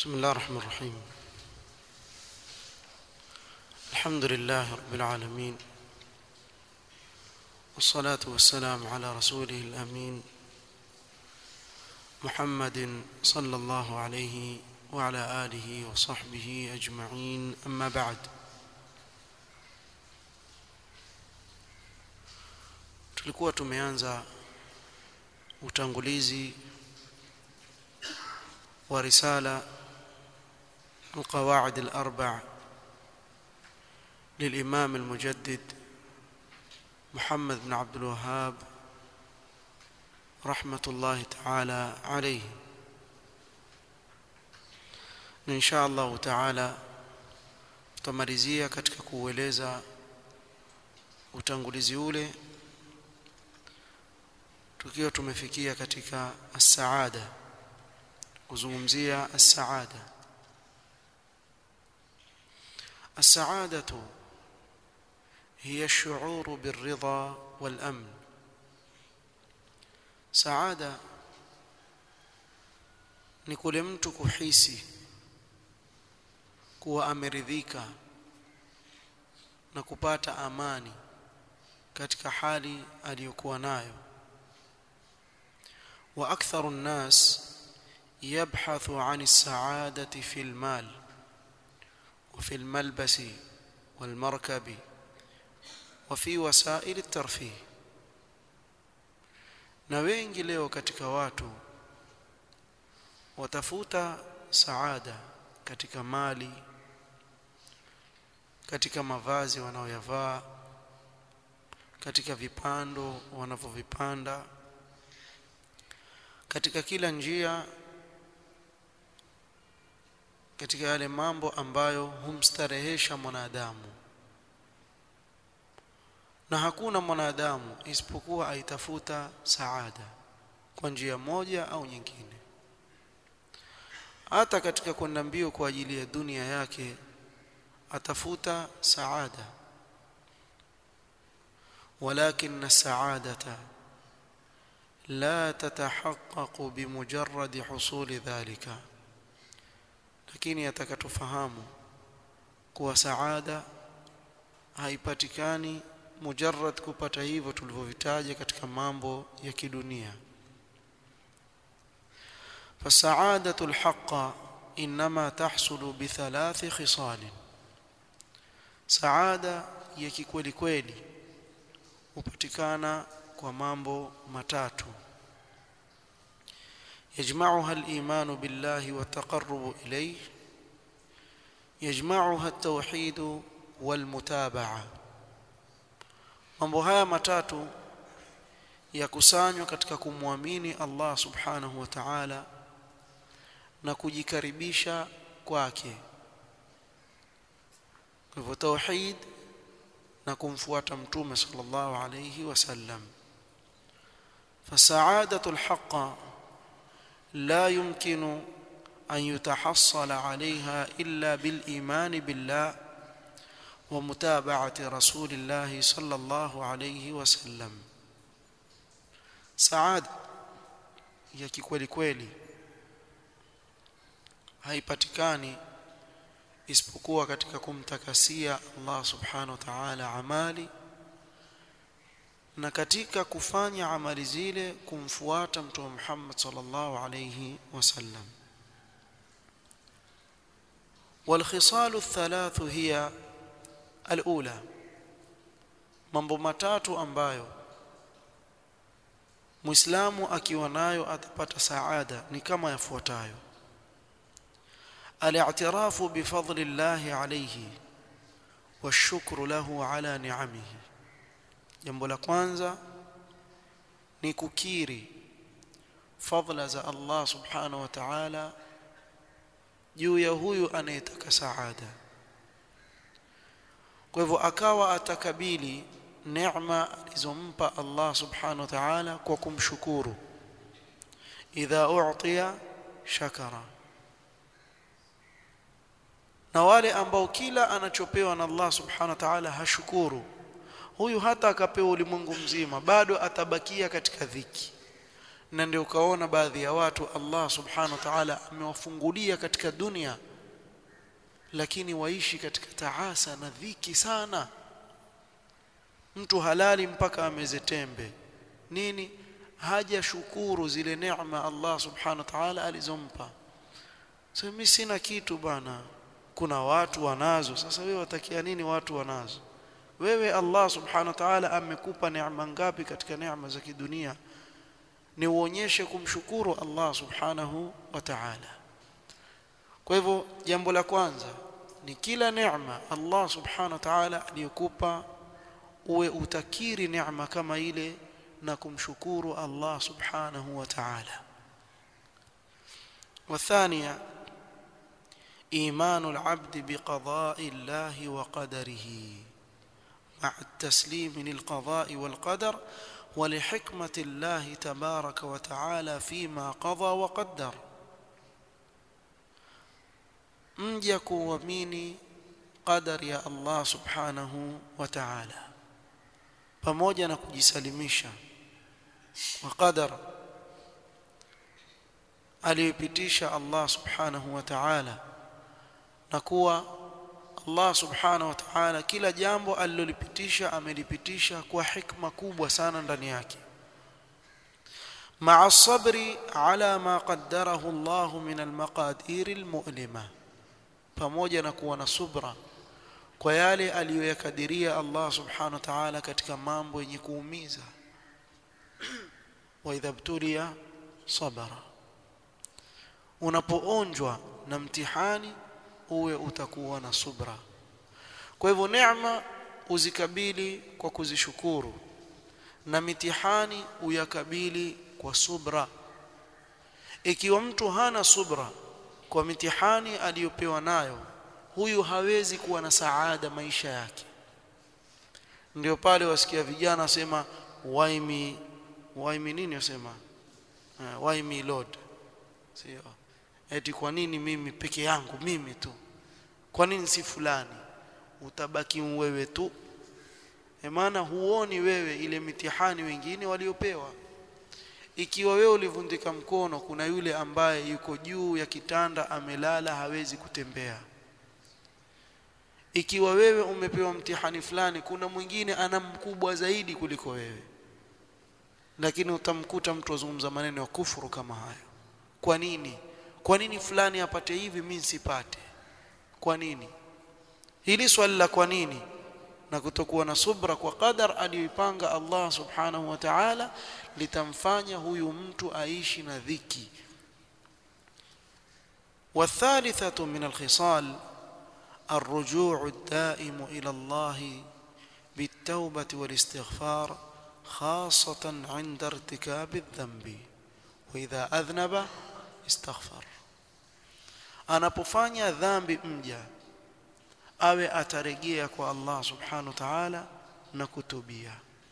بسم الله الرحمن الرحيم الحمد لله رب العالمين والصلاة والسلام على رسوله الأمين محمد صلى الله عليه وعلى آله وصحبه أجمعين أما بعد tulikuwa tumeanza utangulizi wa risala القواعد الأربع للإمام المجدد محمد بن عبد الوهاب رحمة الله تعالى عليه إن شاء الله تعالى tutamalizia katika kuueleza utangulizi ule tukiwa tumefikia katika as-saada kuzungumzia as-saada السعادة هي الشعور بالرضا والأمن سعادة ni kule mtu kuhisi kuwa ameridhika na kupata amani katika hali aliyokuwa nayo wa aktharu nnas yabhathu an as-sa'adati fi al-mal وفي الملبس والمركب وفي وسائل الترفيه na wengi leo katika watu watafuta saada katika mali katika mavazi wanaoyavaa katika vipando wanavyovipanda katika kila njia katika yale mambo ambayo humstarehesha mwanadamu na hakuna mwanadamu isipokuwa aitafuta saada kwa njia moja au nyingine hata katika kwenda mbio kwa ajili ya dunia yake atafuta saada ولكن السعادة لا تتحقق بمجرد حصول ذلك lakini atakatufahamu kuwa saada haipatikani mujarrad kupata hivyo tulivyovitaja katika mambo ya kidunia فالسعادة الحق إنما تحصل بثلاث خصال سعادة يكي kweli kweli hupatikana kwa mambo matatu يجمعها الإيمان بالله والتقرب إليه يجمعها التوحيد والمتابعة mambo haya matatu yakusanywa katika kumwamini Allah subhanahu wa ta'ala na kujikaribisha kwake kwa hivyo tauhid na kumfuata mtume sallallahu alayhi wasallam fasaadatu alhaqa لا يمكن أن يتحصل عليها إلا بالإيمان بالله ومتابعة رسول الله صلى الله عليه وسلم سعادة ya kikweli kweli haipatikani isipokuwa katika kumtakasia Allah subhanahu wa ta'ala amali na katika kufanya amali zile kumfuata mtume Muhammad sallallahu alayhi wasallam والخصال الثلاث هي الأولى mambo matatu ambayo Muislamu akiwa nayo atapata saada ni kama yafuatayo al-i'tirafu bi fadli Allah alayhi washukru lahu ala ni'amihi jambo la kwanza ni kukiri fadla za Allah subhanahu wa ta'ala juu ya huyu anayetaka saada kwa hivyo akawa atakabili neema alizompa Allah subhanahu wa ta'ala kwa kumshukuru idha u'tiya shakara na wale ambao kila anachopewa na Allah subhanahu wa ta'ala hashukuru huyu hata akapewa ulimwengu mzima bado atabakia katika dhiki na ndio ukaona baadhi ya watu Allah subhanahu wa ta'ala amewafungulia katika dunia lakini waishi katika taasa na dhiki sana mtu halali mpaka ameze tembe nini haja shukuru zile neema Allah subhanahu wa ta'ala alizompa sasa mimi sina kitu bana kuna watu wanazo sasa wewe watakia nini watu wanazo wewe Allah subhanahu wa ta'ala amekupa neema ngapi katika neema za kidunia ni uonyeshe kumshukuru Allah subhanahu wa ta'ala kwa hivyo jambo la kwanza ni kila neema Allah subhanahu wa ta'ala aliyokupa uwe utakiri neema kama ile na kumshukuru Allah subhanahu wa ta'ala والثانيه ايمان العبد بقضاء الله وقدره مع التسليم للقضاء والقدر ولحكمه الله تبارك وتعالى فيما قضى وقدر mja kuamini qadar ya Allah subhanahu wa ta'ala pamoja na kujisalimisha kwa qadar aliyopitisha Allah subhanahu wa ta'ala na kuwa Allah subhanahu wa ta'ala kila jambo alilolipitisha amelipitisha kwa hikma kubwa sana ndani yake مع الصبر على ما قدره الله من المقادير المؤلمه pamoja na kuwa na subra kwa yale aliyoyakadiria Allah subhanahu wa ta'ala katika mambo yenye kuumiza wa idha btulia sabara unapoonjwa na mtihani uwe utakuwa na subra kwa hivyo neema uzikabili kwa kuzishukuru na mitihani uyakabili kwa subra ikiwa mtu hana subra kwa mitihani aliyopewa nayo huyu hawezi kuwa na saada maisha yake ndio pale wasikia vijana wasema why me why me nini wasema uh, why me lord sio eti kwa nini mimi peke yangu mimi tu kwa nini si fulani utabaki wewe tu maana huoni wewe ile mitihani wengine waliopewa ikiwa wewe ulivundika mkono kuna yule ambaye yuko juu ya kitanda amelala hawezi kutembea ikiwa wewe umepewa mtihani fulani kuna mwingine ana mkubwa zaidi kuliko wewe lakini utamkuta mtu azungumza maneno ya kufuru kama hayo kwa nini kwa nini fulani apate hivi mimi sipate kwa nini hili swali la kwa nini na kutokuwa na subra kwa qadar aliyoipanga Allah subhanahu wa ta'ala litamfanya huyu mtu aishi na dhiki والثالثة من الخصال الرجوع الدائم إلى الله بالتوبة والاستغفار خاصة عند ارتكاب الذنب وإذا أذنب استغفر anapofanya dhambi mja awe atarejea kwa Allah subhanahu wa ta'ala na kutubia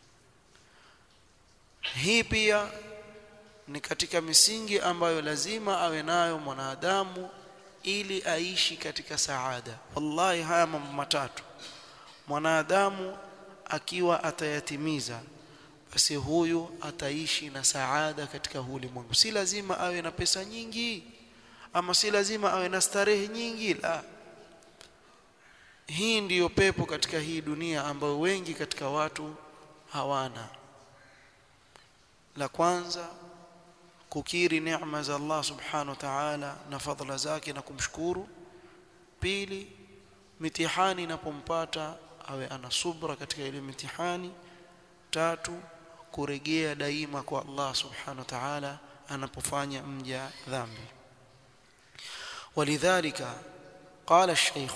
hii pia ni katika misingi ambayo lazima awe nayo mwanadamu ili aishi katika saada wallahi haya mambo matatu mwanadamu akiwa atayatimiza basi huyu ataishi na saada katika ulimwengu si lazima awe na pesa nyingi ama si lazima awe na starehe nyingi la hii ndiyo pepo katika hii dunia ambayo wengi katika watu hawana la kwanza kukiri neema za Allah subhanahu wa ta'ala na fadhila zake na kumshukuru pili mitihani inapompata awe ana subra katika ile mitihani tatu kurejea daima kwa Allah subhanahu wa ta'ala anapofanya mja dhambi ولذلك قال الشيخ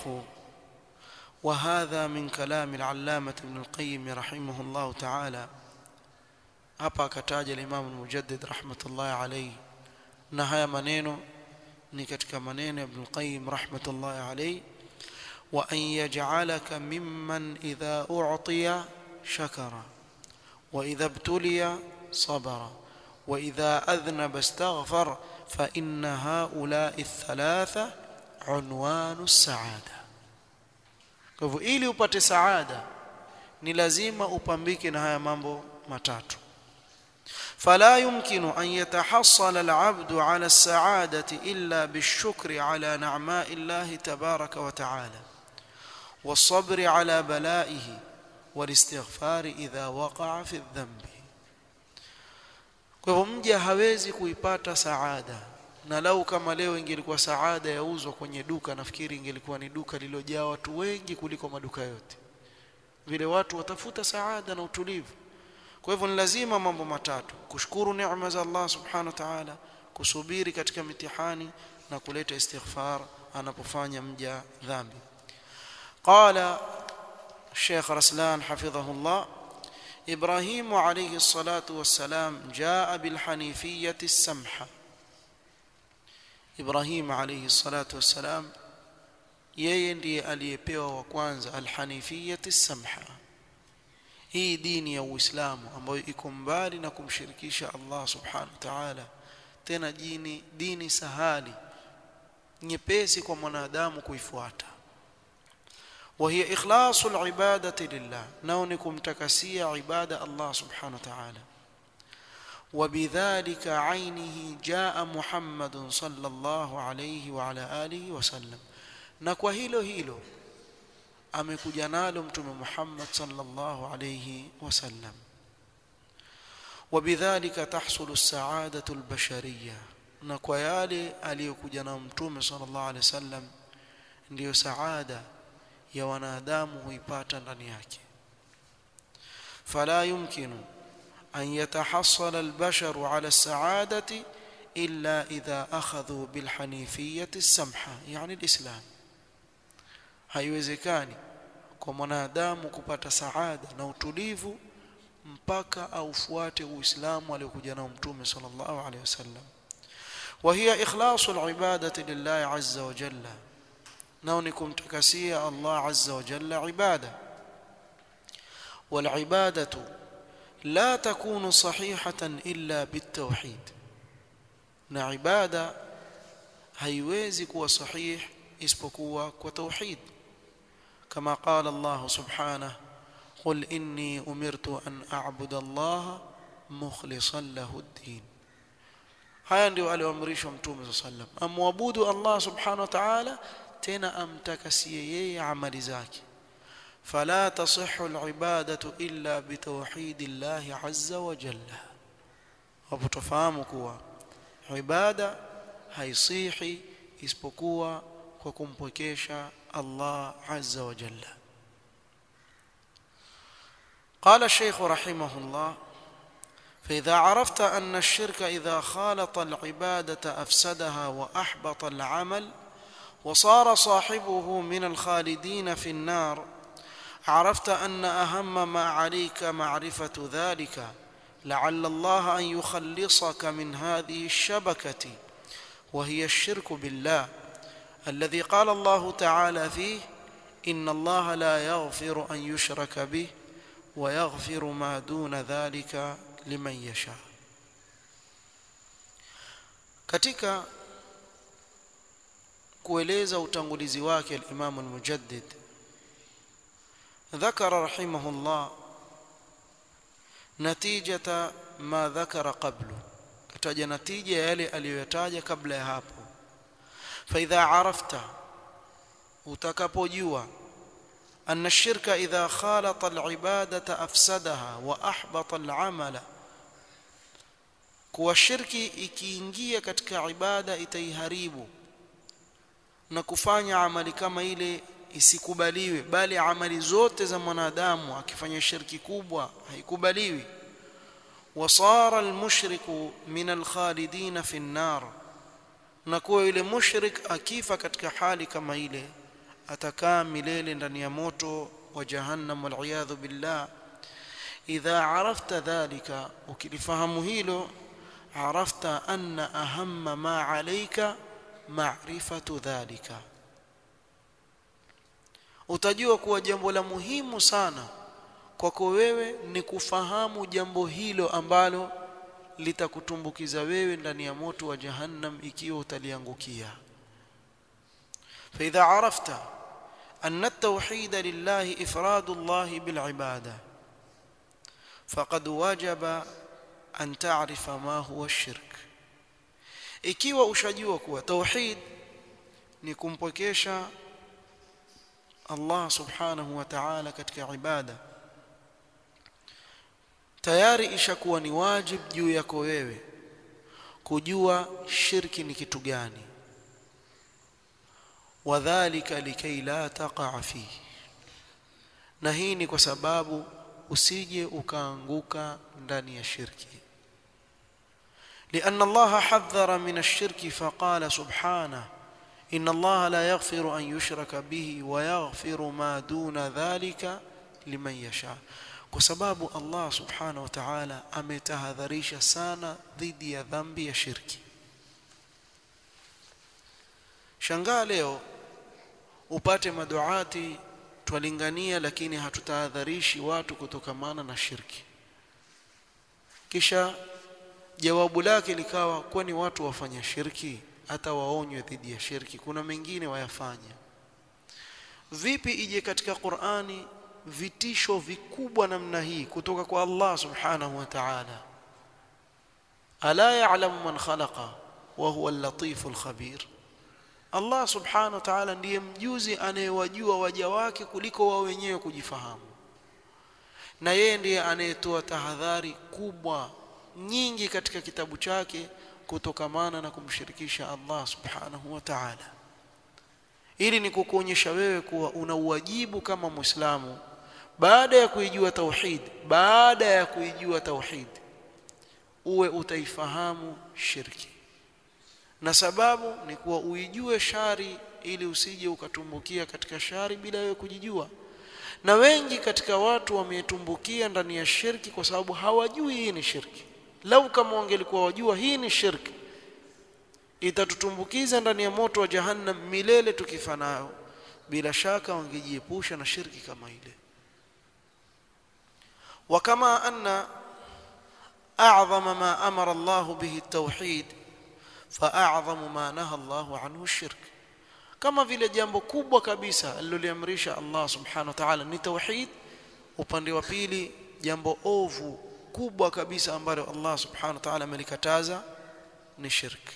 وهذا من كلام العلامة ابن القيم رحمه الله تعالى hapa akataja al-Imam al-Mujaddid rahmatullahi alayhi na haya maneno ni katika maneno ya Ibn al-Qayyim rahmatullahi alayhi wa an yaj'alaka mimman idha u'tiya shakara wa idha ibtuliya sabara wa idha adhnaba istaghfar fa inna ha'ula'i ath-thalatha unwanu as-sa'ada kwa hivyo ili upate saada ni lazima upambike na haya mambo matatu فلا يمكن أن يتحصل العبد على السعادة إلا بالشكر على نعماء الله تبارك وتعالى والصبر على بلائه والاستغفار إذا وقع في الذنب kwa hivyo mja hawezi kuipata saada na lau kama leo ingelikuwa saada yauzwa kwenye duka nafikiri ingelikuwa ni duka lililojaa watu wengi kuliko maduka yote vile watu watafuta saada na utulivu kwa hivyo ni lazima mambo matatu kushukuru neema za Allah subhanahu wa ta'ala kusubiri katika mitihani na kuleta istighfar anapofanya mja dhambi qala Sheikh Raslan hafidhahullah إبراهيم عليه الصلاة والسلام جاء بالحنيفية السمحة إبراهيم عليه الصلاة والسلام yeye ndiye aliyepewa wa kwanza alhanifiyati samha hii dini ya uislamu ambayo iko mbali na kumshirikisha Allah subhanahu wa ta'ala tena dini dini sahali nyepesi kwa mwanadamu kuifuata وهي إخلاص العبادة لله نونكم تكسية عبادة الله سبحانه وتعالى وبذلك عينه جاء محمد صلى الله عليه وعلى آله وسلم نكوى هيلو هيلو amekuja nalo mtume Muhammad sallallahu alayhi wasallam وبذلك تحصل السعادة البشرية na kwa yale aliyokuja na mtume sallallahu alayhi wasallam ndiyo saada ya wanadamu huipata ndani yake فلا يمكن أن يتحصل البشر على السعادة إلا إذا أخذوا بالحنيفية السمحة يعني الإسلام haiwezekani kwa mwanadamu kupata saada na utulivu mpaka aufuate uislamu aliokuja nao mtume sallallahu alaihi wasallam وهي إخلاص العبادة لله عز وجل nao ni kumtakasia Allah azza wa jalla ibada والعبادة لا تكون صحيحة إلا بالتوحيد na ibada haiwezi kuwa sahih isipokuwa kwa tauhid kama qala Allah subhanahu قل إني أمرت أن أعبد الله مخلصا له الدين haya ndio alioamrishwa mtume صلى الله عليه وسلم amwabudu Allah subhanahu wa ta'ala tena amtakasie yeye amali zake fala tasihhu alibadatu illa bitawhid Allah azza wa jalla hapo tufahamu kuwa ibada haisihi isipokuwa kwa kumpokesha Allah azza wa jalla قال الشيخ رحمه الله فإذا عرفت أن الشرك إذا خالط العبادة أفسدها وأحبط العمل وصار صاحبه من الخالدين في النار عرفت ان اهم ما عليك معرفه ذلك لعل الله ان يخلصك من هذه الشبكه وهي الشرك بالله الذي قال الله تعالى فيه ان الله لا يغفر ان يشرك به ويغفر ما دون ذلك لمن يشاء katika kueleza utangulizi wake al-Imam al-Mujaddid ذكر رحمه الله نتيجة ما ذكر قبله kataja natija yale aliyoyataja kabla ya hapo فإذا عرفت utakapojua أن الشرك إذا خالط العبادة أفسدها وأحبط العمل kuwa shirki ikiingia katika ibada itaiharibu na kufanya amali kama ile isikubaliwe bali amali zote za mwanadamu akifanya shirki kubwa haikubaliwi wasara almushriku min alkhalidin fi an-nar na kuwa yule mushrik akifa katika hali kama ile atakaa milele ndani ya moto wa jahannam wal billah idha arafta dhalika ukilifahamu hilo arafta anna ahamma ma alayka ma'rifatu dhalika utajua kuwa jambo la muhimu sana kwako wewe ni kufahamu jambo hilo ambalo litakutumbukiza wewe ndani ya moto wa jahannam ikiwa utaliangukia فإذا عرفت أن التوحيد لله إفراد الله بالعبادة فقد وجب an ta'rifa ma huwa shirk ikiwa ushajua kuwa tauhid ni kumpokesha Allah subhanahu wa ta'ala katika ibada tayari ishakuwa ni wajib juu yako wewe kujua shirki ni kitu gani wadhālika likay la taqa'a fihi na hii ni kwa sababu usije ukaanguka ndani ya shirki لأن الله حذر من الشرك فقال سبحانه إن الله لا يغفر أن يشرك به ويغفر ما دون ذلك لمن يشاء kwa sababu Allah subhanahu wa ta'ala ametahadharisha sana dhidi ya dhambi ya shirki shangaa leo upate maduati twalingania lakini hatutahadharishi watu kutokamana na shirki kisha jawabu lake likawa kwani watu wafanya shirki hata waonywe dhidi ya shirki kuna mengine wayafanya vipi ije katika Qur'ani vitisho vikubwa namna hii kutoka kwa Allah subhanahu wa ta'ala ala ya'lamu man khalaqa wa huwa al-latiful khabir Allah subhanahu wa ta'ala ndiye mjuzi anayewajua waja wake kuliko wao wenyewe kujifahamu na yeye ndiye anayetoa tahadhari kubwa nyingi katika kitabu chake kutokamana na kumshirikisha Allah subhanahu wa ta'ala ili ni kukuonyesha wewe kuwa una uwajibu kama Muislamu baada ya kuijua tauhid baada ya kuijua tauhid uwe utaifahamu shirki na sababu ni kuwa uijue shari ili usije ukatumbukia katika shari bila wewe kujijua na wengi katika watu wametumbukia ndani ya shirki kwa sababu hawajui hii ni shirki lau kama wangelikuwa wajua hii ni shirki itatutumbukiza ndani ya moto wa jahannam milele tukifa nayo bila shaka wangejiepusha na shirki kama ile وكما أن أعظم ما أمر الله به التوحيد فأعظم ما نهى الله عنه الشرك كما vile jambo kubwa kabisa aliloliamrisha Allah subhanahu wa ta'ala ni tauhid upande wa pili jambo ovu kubwa kabisa ambalo Allah subhanahu wa ta'ala amelikataza ni shirk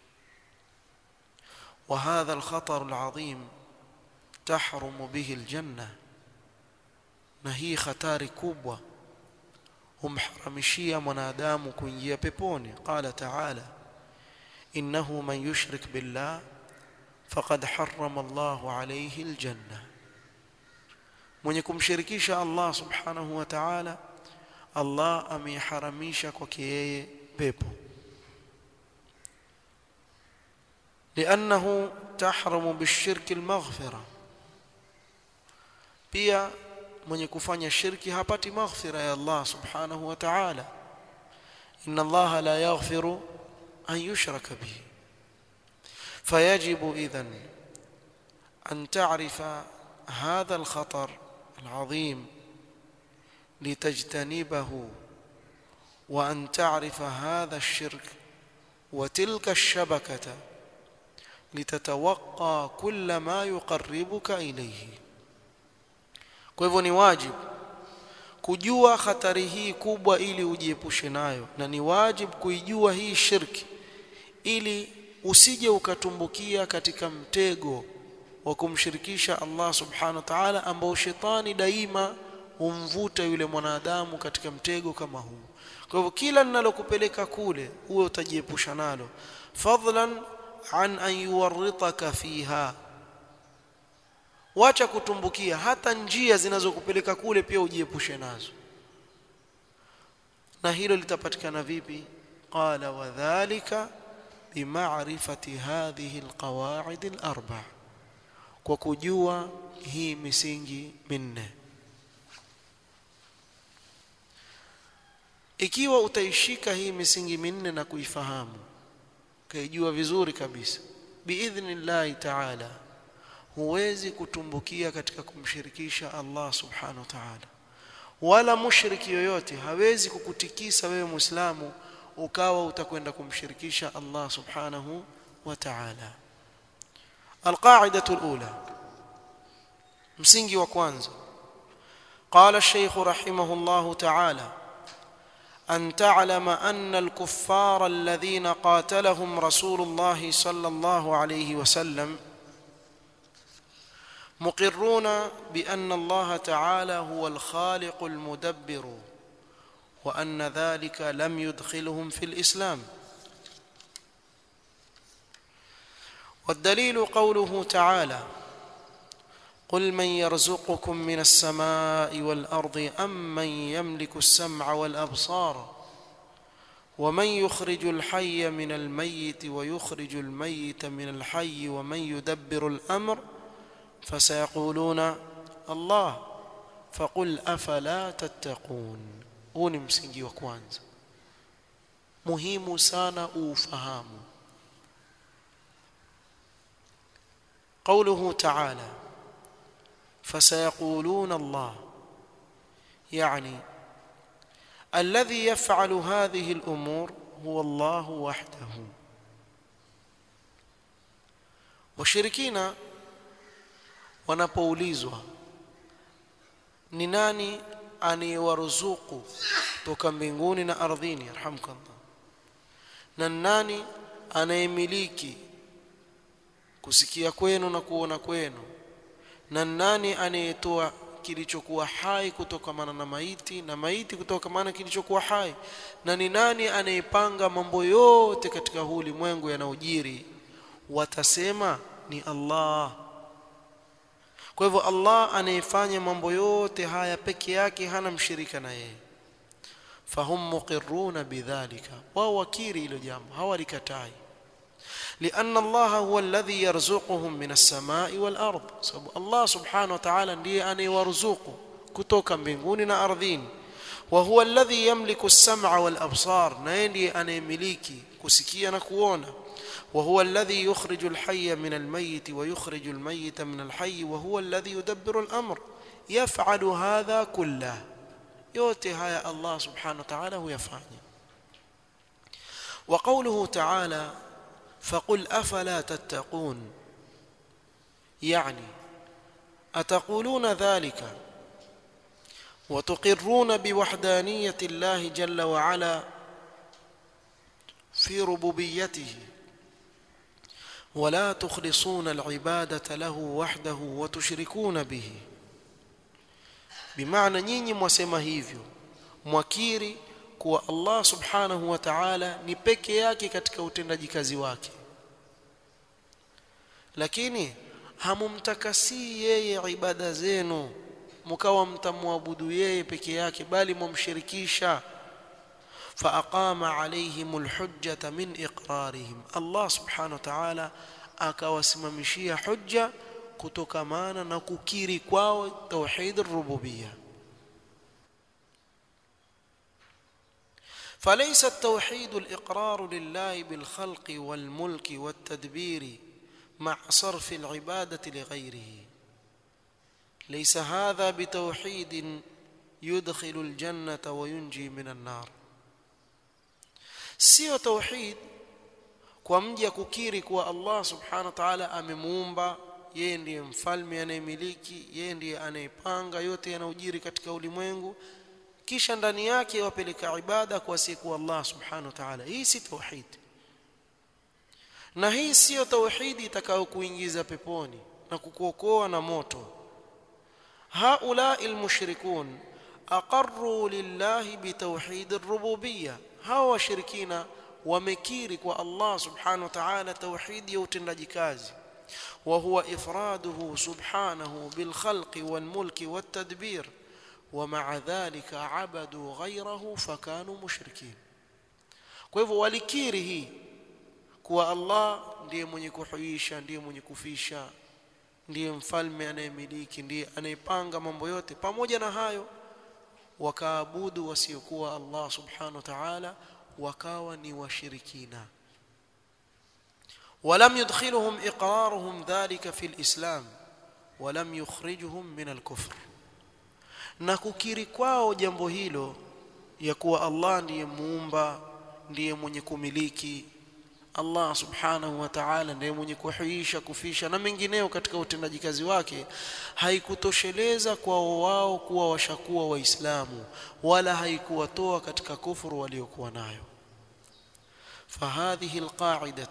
وهذا الخطر العظيم تحرم به الجنة na hii hatari kubwa humharamishia mwanadamu kuingia peponi qala ta'ala innahu man yushrik billah faqad harrama Allahu alayhi aljanna mwenye kumshirikisha Allah subhanahu wa ta'ala Allah ameharamisha kwake yeye pepo لأنه تحرم بالشرك المغفرة pia mwenye kufanya shirki hapati maghfira ya Allah subhanahu wa ta'ala inna Allah la yaghfiru an yushraka bihi فيجب إذن أن تعرف هذا الخطر العظيم لتجتنبه وأن تعرف هذا الشرك وتلك الشبكة لتتوقى كل ما يقربك إليه kwa hivyo ni wajibu kujua hatari hii kubwa ili ujiepushe nayo na ni wajibu kuijua hii shirki ili usije ukatumbukia katika mtego wa kumshirikisha Allah subhanahu wa ta'ala ambao shetani daima humvuta yule mwanadamu katika mtego kama huu kwa hivyo kila linalokupeleka kule uwe utajiepusha nalo fadlan an an yuwarritaka fiha wacha kutumbukia hata njia zinazokupeleka kule pia ujiepushe nazo na hilo litapatikana vipi qala wadhālika bima'rifati hadhihi alqawa'id alarba kwa kujua hii misingi minne ikiwa utaishika hii misingi minne na kuifahamu kaijua vizuri kabisa biidhnillahi ta'ala huwezi kutumbukia katika kumshirikisha Allah subhanahu wa ta'ala wala mushriki yoyote hawezi kukutikisa wewe muislamu ukawa utakwenda kumshirikisha Allah subhanahu wa ta'ala القاعده الاولى msingi wa kwanza قال الشيخ رحمه الله تعالى أن تعلم أن الكفار الذين قاتلهم رسول الله صلى الله عليه وسلم مقرون بأن الله تعالى هو الخالق المدبر وأن ذلك لم يدخلهم في الإسلام والدليل قوله تعالى قل من يرزقكم من السماء والارض ام من يملك السمع والابصار ومن يخرج الحي من الميت ويخرج الميت من الحي ومن يدبر الامر فسيقولون الله فقل افلا تتقون huu ni msingi wa kwanza muhimu sana ufahamu قوله تعالى فسيقولون الله يعني الذي يفعل هذه الامور هو الله وحده washirikina wanapoulizwa ni nani anayewaruzuku toka mbinguni na ardhini arhamkallah na nani anayemiliki kusikia kwenu na kuona kwenu na nani anayetoa kilichokuwa hai kutokamana na maiti na maiti kutokamana kilichokuwa hai na ni nani anayepanga mambo yote katika huu ulimwengu yanayojiri watasema ni Allah kwa hivyo Allah anayefanya mambo yote haya peke yake hana mshirika na yeye fahum muqirruna bidhalika wao wakiri hilo jambo hawalikatai لأن الله هو الذي يرزقهم من السماء والأرض سبب الله سبحانه وتعالى ndiye anayewaruzuku kutoka mbinguni na ardhini وهو الذي يملك السمع والأبصار na yeye ndiye anayemiliki kusikia na kuona وهو الذي يخرج الحي من الميت ويخرج الميت من الحي وهو الذي يدبر الأمر يفعل هذا كله yote haya Allah subhanahu wa ta'ala huyafanya وقوله تعالى فقل افلا تتقون يعني اتقولون ذلك وتقرون بوحدانيه الله جل وعلا في ربوبيته ولا تخلصون العباده له وحده وتشركون به بمعنى nyinyi mwasema hivyo mwakiri kuwa Allah subhanahu wa ta'ala ni peke yake katika utendaji kazi wake lakini hamumtakasi yeye ibada zenu mkawa mtamwabudu yeye peke yake bali mumshirikisha فأقام عليهم الحجة من إقرارهم الله سبحانه وتعالى akawasimamishia hujja kutokamana na kukiri kwao tauhid ar-rububiyyah فليس التوحيد الإقرار لله بالخلق والملك والتدبير مع صرف العبادة لغيره ليس هذا بتوحيد يدخل الجنة وينجي من النار sio tauhid kwa mja kukiri kuwa Allah subhanahu wa ta'ala amemuumba yeye ndiye mfalme anayemiliki yeye ndiye anayepanga yote yanayojiri katika ulimwengu kisha ndani yake wapeleka ibada kwa siku Allah subhanahu wa ta'ala hii si tauhid na hii sio tauhidi itakayokuingiza peponi na kukuokoa na moto haula almushrikun aqarru lillahi bitauhid ar-rububiyyah hawa washirikina wamekiri kwa Allah subhanahu wa ta'ala tauhid ya utendaji kazi وهو إفراده سبحانه بالخلق والملك والتدبير ومع ذلك عبدوا غيره فكانوا مشركين kwa hivyo walikiri hii kuwa Allah ndiye mwenye kuhuisha ndiye mwenye kufisha ndiye mfalme anayemiliki ndiye anayepanga mambo yote pamoja na hayo wakaabudu wasiokuwa Allah subhanahu wa ta'ala wakawa ni washirikina ولم يدخلهم إقرارهم ذلك في الإسلام ولم يخرجهم من الكفر na kukiri kwao jambo hilo ya kuwa Allah ndiye muumba ndiye mwenye kumiliki Allah subhanahu wa ta'ala ndiye mwenye kuhuisha kufisha na mengineo katika utendaji kazi wake haikutosheleza kwa wao kuwa washakuwa waislamu wala haikuwatoa katika kufuru waliokuwa nayo فهذه القاعدة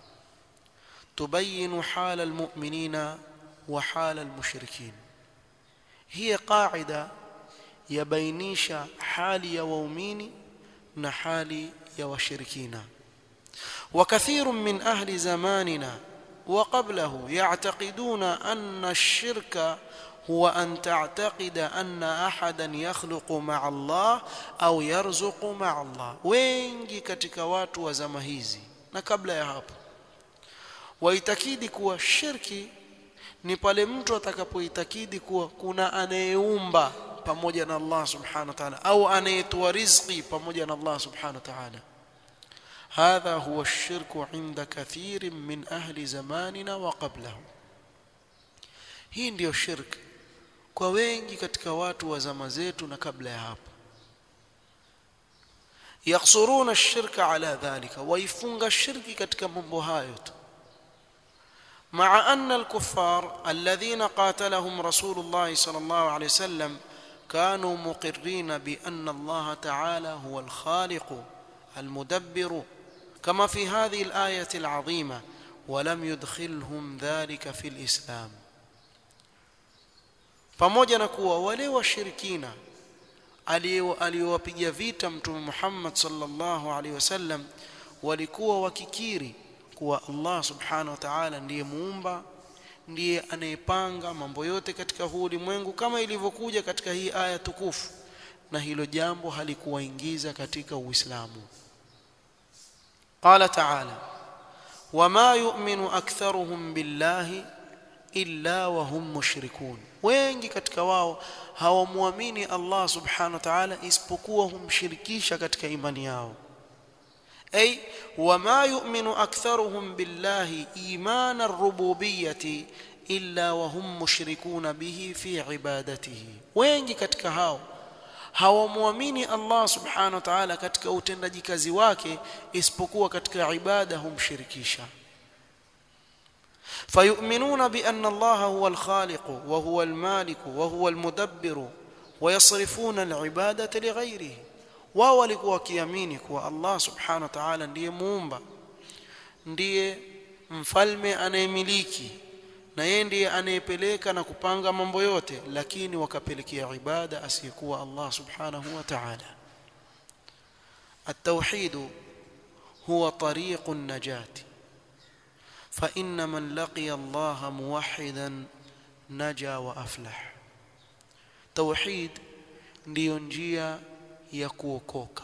تبين حال المؤمنين وحال المشركين هي قاعدة يبينيش حال يا waumini na hali ya washirikina وكثير من أهل زماننا وقبله يعتقدون أن الشرك هو أن تعتقد أن أحدا يخلق مع الله أو يرزق مع الله wengi katika watu wa zama hizi na kabla ya hapo waitakidi kuwa shirki ni pale mtu atakapoitakidi kuwa kuna anayeumba pamoja na Allah subhanahu wa ta'ala au anayetoa riziki pamoja na Allah subhanahu wa ta'ala هذا هو الشرك عند كثير من أهل زماننا وقبله hii ndiyo shirk kwa wengi katika watu wa zama zetu na kabla ya hapo yaksuruna ash-shirka ala dhalika waifunga shirki katika mambo hayo tu مع أن الكفار الذين قاتلهم رسول الله صلى الله عليه وسلم كانوا مقرين بأن الله تعالى هو الخالق المدبر كما في هذه الآية العظيمة ولم يدخلهم ذلك في الإسلام pamoja na kuwa wale washirikina aliowapiga vita mtume Muhammad sallallahu alaihi wasallam walikuwa wakikiri kuwa Allah subhanahu wa ta'ala ndiye muumba ndiye anayepanga mambo yote katika huu ulimwengu kama ilivyokuja katika hii aya tukufu na hilo jambo halikuwaingiza katika Uislamu قال تعالى وما يؤمن أكثرهم بالله إلا وهم مشركون wengi katika wao hawamwamini Allah subhanahu wa ta'ala isipokuwa humshirikisha katika imani yao أي وما يؤمن أكثرهم بالله إيمان الربوبية إلا وهم مشركون به في عبادته wengi katika hao hawamwamini Allah subhanahu wa ta'ala katika utendaji kazi wake isipokuwa katika ibada humshirikisha فيؤمنون بأن الله هو الخالق وهو المالك وهو المدبر ويصرفون العبادة لغيره wao walikuwa wakiamini kuwa Allah subhanahu wa ta'ala ndiye muumba ndiye mfalme anayemiliki na yeye ndiye anayepeleka na kupanga mambo yote lakini wakapelekea ibada asiyekuwa Allah subhanahu wa ta'ala التوحيد هو طريق النجاة فإن من لقي الله موحدا نجا وأفلح توحيد ndiyo njia ya kuokoka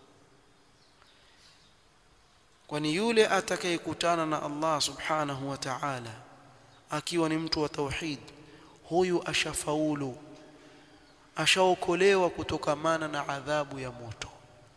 kwani yule atakayekutana na Allah subhanahu wa ta'ala akiwa ni mtu wa tauhid huyu ashafaulu ashaokolewa kutokamana na adhabu ya moto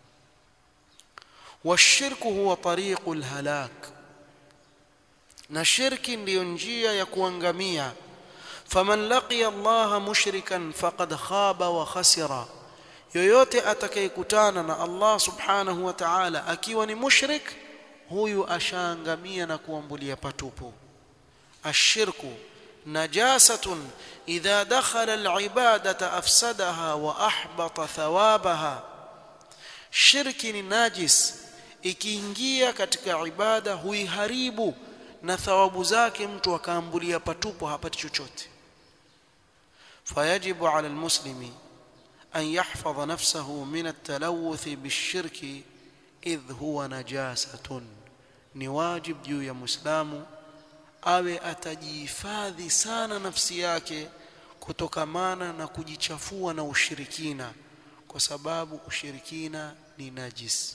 washirku huwa tariqul halak na shirki ndiyo njia ya kuangamia faman laqiya Allah mushrikan faqad khaba wa khasira yoyote atakayekutana na Allah subhanahu wa ta'ala akiwa ni mushrik huyu ashaangamia na kuambulia patupu ashirku najasatun idha dakhala alibadata afsadaha wa ahbata thawabaha shirki ni najis ikiingia katika ibada huiharibu na thawabu zake mtu akaambulia patupu hapati chochote fayajibu ala almuslimi أن يحفظ نفسه من التلوث بالشرك إذ هو نجاسة نواجب juu ya muislamu awe atajihifadhi sana nafsi yake kutokamana na kujichafua na ushirikina kwa sababu ushirikina ni najis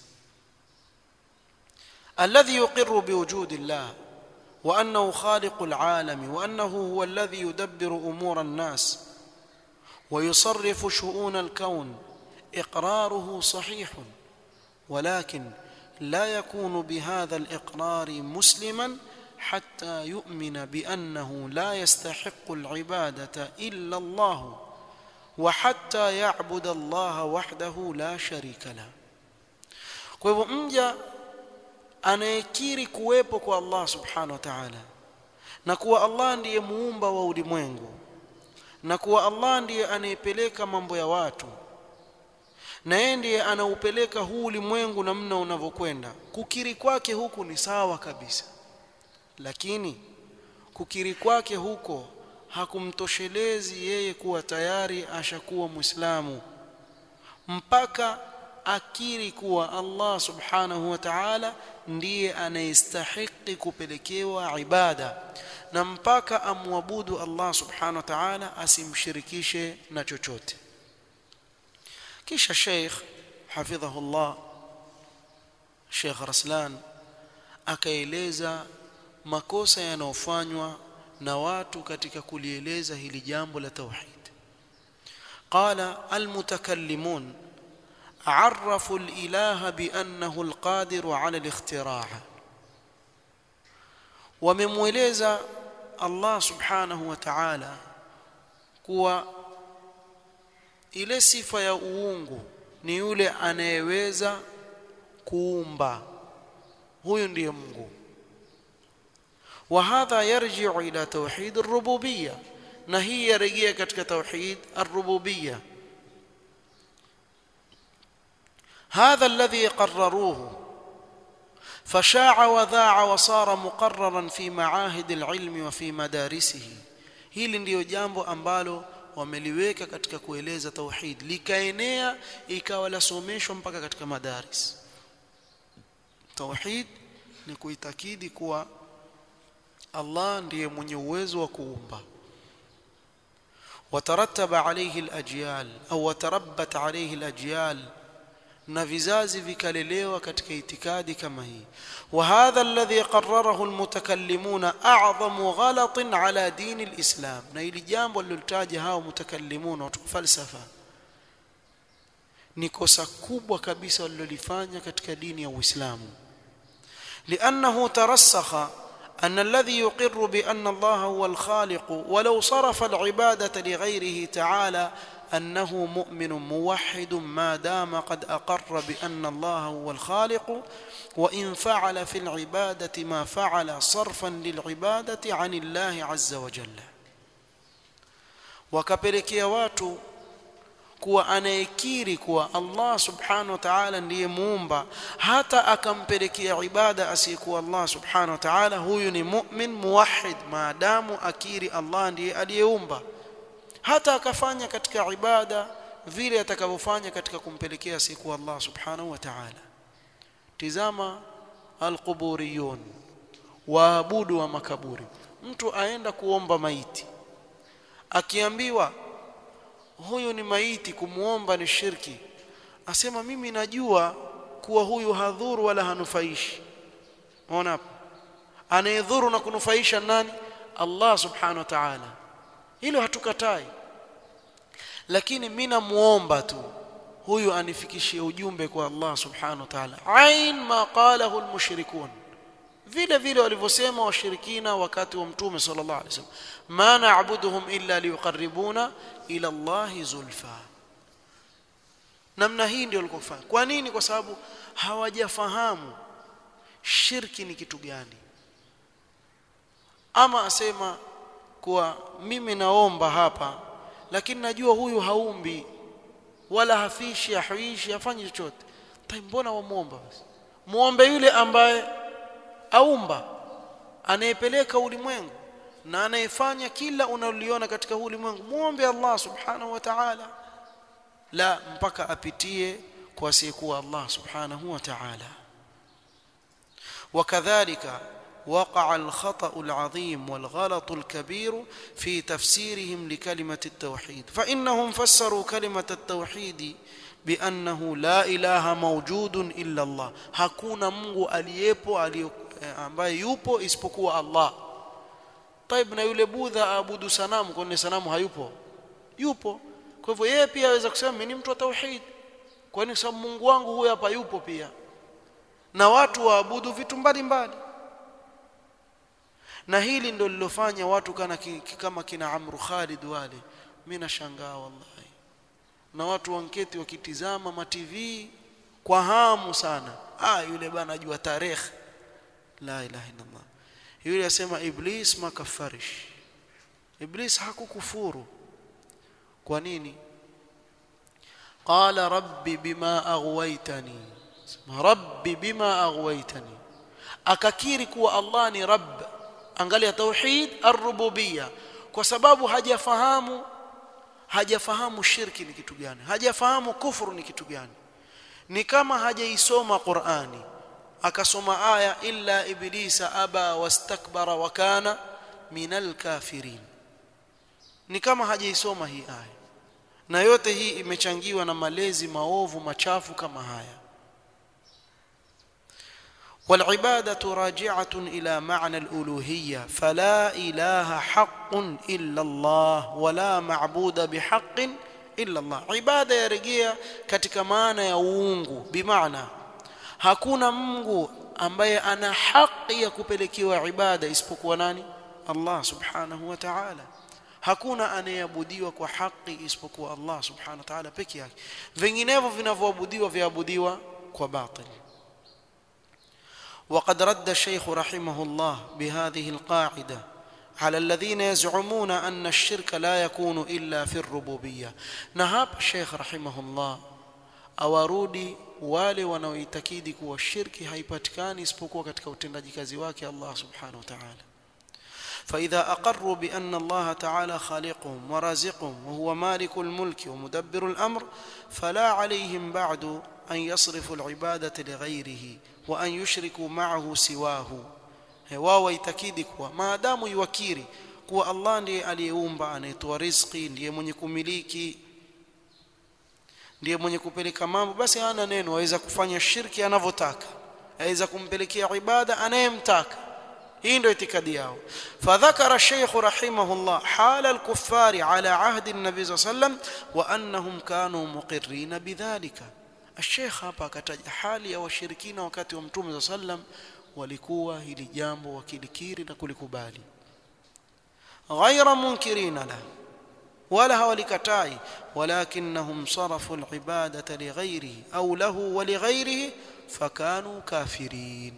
alladhi yuqirru biwujudi llah wa annahu khaliqul alami wa annahu huwa alladhi yudabbiru umura an-nas ويصرف شؤون الكون اقراره صحيح ولكن لا يكون بهذا الاقرار مسلما حتى يؤمن بانه لا يستحق العباده الا الله وحتى يعبد الله وحده لا شريك له kwa hivyo mja anayekiri kuwepo kwa Allah subhanahu wa ta'ala na kuwa Allah ndiye muumba wa ulimwengu na kuwa Allah ndiye anayepeleka mambo ya watu na yeye ndiye anaupeleka huu ulimwengu namna unavyokwenda kukiri kwake huku ni sawa kabisa lakini kukiri kwake huko hakumtoshelezi yeye kuwa tayari ashakuwa muislamu mpaka akiri kuwa Allah subhanahu wa ta'ala ndiye anayestahiki kupelekewa ibada na mpaka amwabudu Allah subhanahu wa ta'ala asimshirikishe na chochote kisha Sheikh hafidhahu Allah Sheikh Raslan akaeleza makosa yanayofanywa na watu katika kulieleza hili jambo la tauhid qala almutakallimun عرفوا الإله بأنه القادر على الاختراع وممولeza Allah subhanahu wa ta'ala kuwa ile sifa ya uungu ni yule anayeweza kuumba huyu ndiye Mungu وهذا يرجع إلى توحيد الربوبية na hii yarejea katika tauhid ar-rububiyya هذا الذي قرروه فشاع وذاع وصار مقررا في معاهد العلم وفي مدارسه hili ndiyo jambo ambalo wameliweka katika kueleza tauhid likaenea ikawa lasomeshwa mpaka katika madaris tauhid ni kuitakidi kuwa Allah ndiye mwenye uwezo wa kuumba وترتب عليه الأجيال أو وتربت عليه الأجيال na vizazi vikalelewa katika itikadi kama hii وهذا الذي قرره المتكلمون اعظم غلط على دين الاسلام na ili jambo lilotaja hao mutakallimun watu falsafa ni kosa kubwa kabisa walilolifanya katika dini ya Uislamu لانه ترسخ أن الذي يقر بأن الله هو الخالق ولو صرف العبادة لغيره تعالى أنه مؤمن موحد ما دام قد أقر بأن الله هو الخالق وإن فعل في العبادة ما فعل صرفا للعبادة عن الله عز وجل wakapelekea watu kuwa anayekiri kuwa Allah subhanahu wa ta'ala ndiye muumba hata akampelekea ibada asiyekuwa Allah subhanahu wa ta'ala huyu ni mu'min muwahhid maadamu akiri Allah ndiye aliyeumba hata akafanya katika ibada vile atakavyofanya katika kumpelekea siku Allah subhanahu wa ta'ala tizama alquburiyun waabudu wa makaburi mtu aenda kuomba maiti akiambiwa huyu ni maiti kumuomba ni shirki asema mimi najua kuwa huyu hadhuru wala hanufaishi unaona hapo anayedhuru na kunufaisha nani Allah subhanahu wa ta'ala hilo hatukatai lakini mimi namuomba tu huyu anifikishie ujumbe kwa Allah subhanahu wa ta'ala ain ma qalahu almushrikun vile vile walivyosema washirikina wakati wa mtume sallallahu alaihi wasallam ma na'buduhum illa liqarribuna ila Allah zulfa namna hii ndio walikofanya kwa nini kwa sababu hawajafahamu shirki ni kitu gani ama asema kuwa mimi naomba hapa lakini najua huyu haumbi wala hafishi hahuishi hafanyi chochote tai mbona wamuomba basi muombe yule ambaye aumba anayepeleka ulimwengu na anayefanya kila unaloliona katika huu ulimwengu muombe Allah subhanahu wa ta'ala la mpaka apitie kwa asiyekuwa Allah subhanahu wa ta'ala wakadhalika وقع الخطأ العظيم والغلط الكبير في تفسيرهم لكلمة التوحيد فإنهم فسروا كلمة التوحيد بأنه لا إله موجود إلا الله hakuna Mungu aliyepo ambaye yupo isipokuwa Allah طيب na yule budha aabudu sanamu kwani sanamu hayupo yupo kwa hivyo yeye pia aweza kusema mimi ni mtu wa tauhid kwani sababu Mungu wangu huyu hapa yupo pia na watu waabudu vitu mbalimbali na hili ndio lilofanya watu kana kama kina Amru Khalid wale mimi nashangaa wallahi na watu wanketi wakitizama ma TV kwa hamu sana ah yule bana ajua tarehe la ilaha illa Allah yule asema iblis makafarish iblis hakukufuru kwa nini qala rabbi bima aghwaytani rabbi bima aghwaytani akakiri kuwa Allah ni rabb angalia tauhid ar-rububiyya kwa sababu hajafahamu hajafahamu shirki ni kitu gani hajafahamu kufuru ni kitu gani ni kama hajaisoma Qur'ani akasoma aya illa iblisa aba wastakbara wa kana minal kafirin ni kama hajaisoma hii aya na yote hii imechangiwa na malezi maovu machafu kama haya والعباده راجعه الى معنى الالوهيه فلا اله حق الا الله ولا معبود بحق الا الله عباده yarejea katika maana ya uungu bimaana hakuna mungu ambaye ana haki ya kupelekewa ibada isipokuwa nani Allah subhanahu wa ta'ala hakuna anayeabudiwa kwa haki isipokuwa Allah subhanahu wa ta'ala peke yake vinginevyo vinavyoabudiwa viabudiwa kwa batili وقد رد الشيخ رحمه الله بهذه القاعده على الذين يزعمون ان الشرك لا يكون الا في الربوبيه نهاب الشيخ رحمه الله awarudi wale wanaoitakidi kuwa shirki haipatikani isipokuwa katika utendaji kazi wake Allah subhanahu wa ta'ala فإذا أقروا بأن الله تعالى خالقهم ورازقهم وهو مالك الملك ومدبر الأمر فلا عليهم بعد أن يصرفوا العبادة لغيره وأن يشركوا معه سواه wao waitakidi kuwa maadamu iwakiri kuwa Allah ndiye aliyeumba anayetoa riziki ndiye mwenye kumiliki ndiye mwenye kupeleka mambo basi hana neno aweza kufanya shirki anavyotaka aweza kumpelekea ibada anayemtaka hii ndio itikadi yao fadhakara shaykh rahimahullah hala al-kuffari ala ahdi an-nabi sallam wa annahum kanu muqirrin bidhalika الشيخ hapa akataja hali ya washirikina wakati wa mtume sallam walikuwa hili jambo wakilikiri na kulikubali ghaira munkirina la wala hawalikatai walakinnahum sarafu al-ibadata lighayrihi au lahu wa lighayrihi fakanu kafirin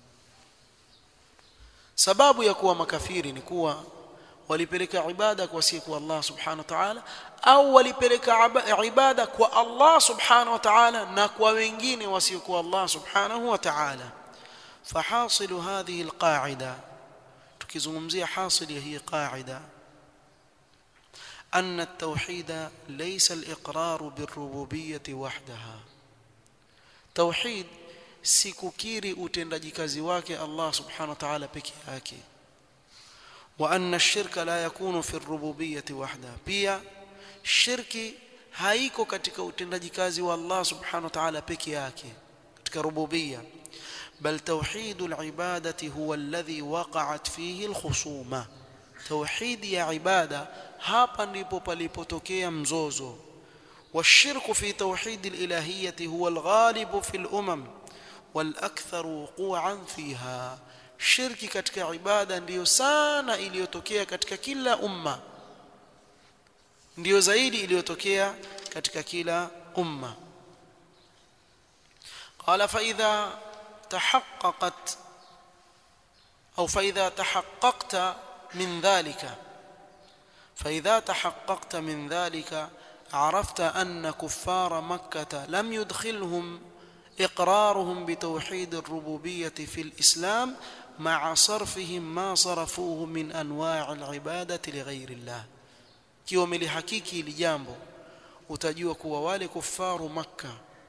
sababu ya kuwa makafiri ni kuwa walipeleka ibada kwa siku Allah subhanahu wa ta'ala au walipeleka ibada kwa Allah subhanahu wa ta'ala na kwa wengine wasiokuwa Allah subhanahu wa ta'ala فحاصل هذه القاعده tukizungumzia hasili ya hii qaida أن التوحيد ليس الإقرار بالربوبية وحدها توحيد sikukiri utendaji kazi wake Allah subhanahu wa ta'ala peke yake wa anna ash-shirka la yakunu fi ar-rububiyyati wahda pia shirki haiko katika utendaji kazi wa Allah subhanahu wa ta'ala peke yake katika rububiyya bal tauhid al-ibadati huwa alladhi waqa'at fihi al-khusuma tauhid ya ibada hapa ndipo palipotokea mzozo والشرك في توحيد الإلهية هو الغالب في الأمم والأكثر وقوعا فيها shirki katika ibada ndiyo sana iliyotokea katika kila umma ndiyo zaidi iliyotokea katika kila umma قال فإذا تحققت أو فإذا تحققت من ذلك فإذا تحققت من ذلك عرفت أن كفار مكة لم يدخلهم إقرارهم بتوحيد الربوبية في الإسلام مع صرفهم ما صرفوه من أنواع العبادة لغير الله kiwa umelihakiki ili jambo utajua kuwa wale kufaru makka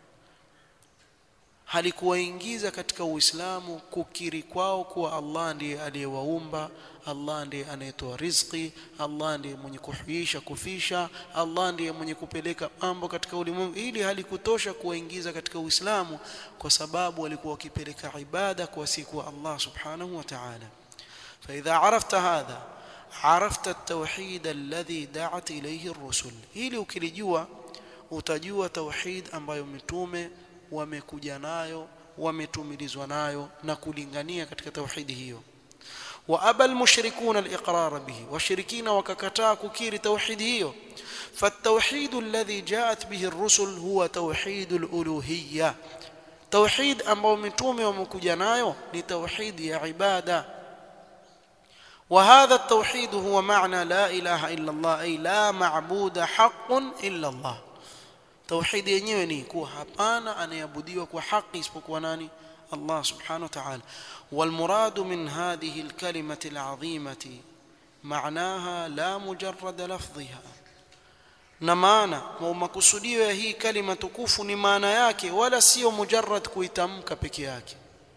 halikuwaingiza katika uislamu kukiri kwao kuwa allah ndiye aliyewaumba allah ndiye anayetoa riziki allah ndiye mwenye kuhuisha kufisha allah ndiye mwenye kupeleka mambo katika ulimwengu ili halikutosha kuwaingiza katika uislamu kwa sababu walikuwa wakipeleka ibada kwa siku wa allah subhanahu wa ta'ala فاذا عرفت هذا عرفت التوحيد الذي دعت اليه الرسل ili ukilijua utajua tauhid ambayo mitume wamekuja nayo wametumilizwa nayo na kulingania katika tauhidi hiyo وابى المشركون الاقرار به وشركين وككتا ككير توحيد hiyo فالتوحيد الذي جاءت به الرسل هو توحيد الالوهيه tauhid ambao mitume wamekuja nayo ni tauhid ya ibada وهذا التوحيد هو معنى لا اله الا الله اي لا معبود حق الا الله توحيد yenyewe ni kuwa hapana anayeabudiwa kwa haki isipokuwa nani Allah subhanahu wa ta'ala والمراد من هذه الكلمة العظيمة معناها لا مجرد لفظها na maana makusudio ya hii kalima tukufu ni maana yake wala sio mujarrad kuitamka peke yake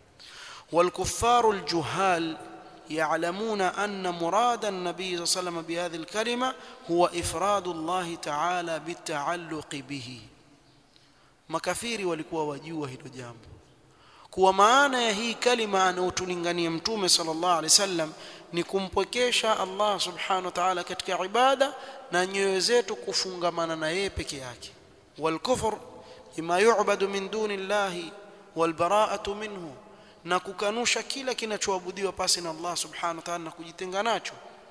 والكفار الجهال يعلمون أن مراد النبي صلى الله عليه وسلم بهذه الكلمة هو إفراد الله تعالى بالتعلق به makafiri walikuwa wajua hilo jambo kuwa maana ya hii kalima anaotulingania mtume sallallahu alaihi wasallam ni kumpwekesha Allah subhanahu wa ta'ala katika ibada na nyoyo zetu kufungamana na yeye peke yake wal kufr bima yu'badu min duni llahi wal bara'atu minhu na kukanusha kila kinachoabudiwa pasi na Allah subhanahu wa ta'ala na kujitenga nacho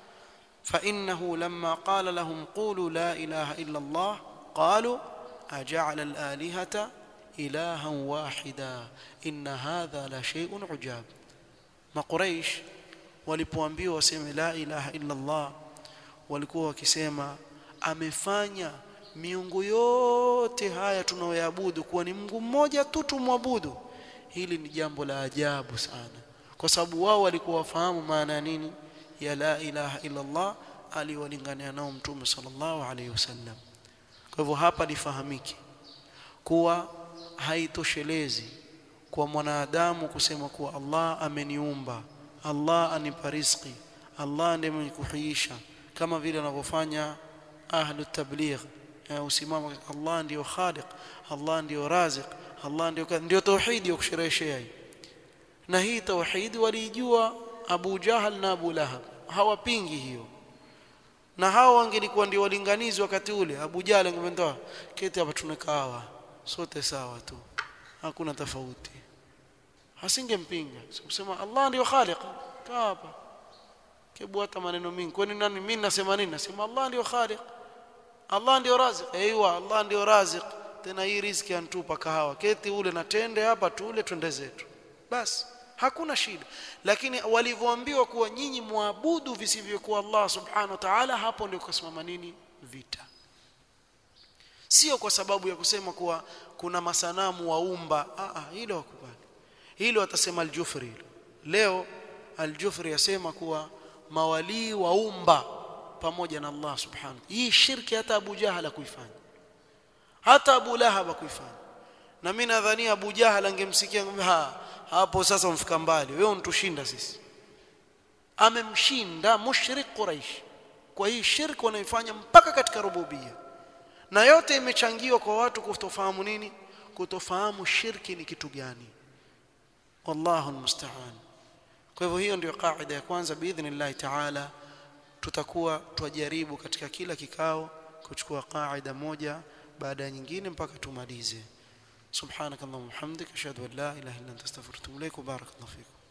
fa innahu lamma qala lahum qulu la ilaha illa Allah qalu aja'ala al-alihata ilahan wahida inna hadha la shay'un ujab maquraish walipoambiwa waseme la ilaha illa Allah walikuwa wakisema amefanya miungu yote haya tunayoabudu kuwa ni Mungu mmoja tu tumwabudu hili ni jambo la ajabu sana kwa sababu wao walikuwa wafahamu maana ya nini ya la ilaha illa Allah aliwalingania nao mtume sallallahu alaihi wasallam kwa hivyo hapa lifahamike kuwa haitoshelezi kwa mwanadamu kusema kuwa Allah ameniumba Allah anipa riziki Allah ndiye mwenye kuhuisha kama vile wanavyofanya ahlu tabligh usimama Allah ndiyo khaliq Allah ndiyo raziq Allah ndio ndio tauhidi ya kushereheshea hii na hii tauhidi walijua Abu Jahal na Abu Lahab hawapingi hiyo na hao wangelikuwa ndio walinganizi wakati ule Abu Jahal angemwambia keti hapa tunakawa sote sawa tu hakuna tofauti hasingempinga kusema Allah ndio khaliq kaa hapa kebu hata maneno mingi kwani nani mimi nasema nini nasema Allah ndio khaliq Allah ndio raziq aiywa Allah ndio raziq tena hii riziki antupa kahawa keti ule na tende hapa tule twende zetu basi hakuna shida lakini walivyoambiwa kuwa nyinyi muabudu visivyokuwa Allah subhanahu wa ta'ala hapo ndio kusimama nini vita sio kwa sababu ya kusema kuwa kuna masanamu waumba ah ah hilo wakubali hilo watasema al-Jufri leo al-Jufri yasema kuwa mawalii waumba pamoja na Allah subhanahu hii shirki hata Abu Jahal kuifanya hata Abu Lahab kuifanya na mimi nadhania Abu Jahal angemsikia ha, hapo sasa umfika mbali wewe untushinda sisi amemshinda mushrik Quraish kwa hii shirki wanaifanya mpaka katika rububia na yote imechangiwa kwa watu kutofahamu nini kutofahamu shirki ni kitu gani wallahu almusta'an kwa hivyo hiyo ndio kaida ya kwanza biidhnillah ta'ala tutakuwa twajaribu katika kila kikao kuchukua kaida moja baada ya nyingine mpaka tumalize subhanakallahumma hamdika ashhadu an la ilaha illa anta astaghfiruka wa atubu ilaik barakallahu fikum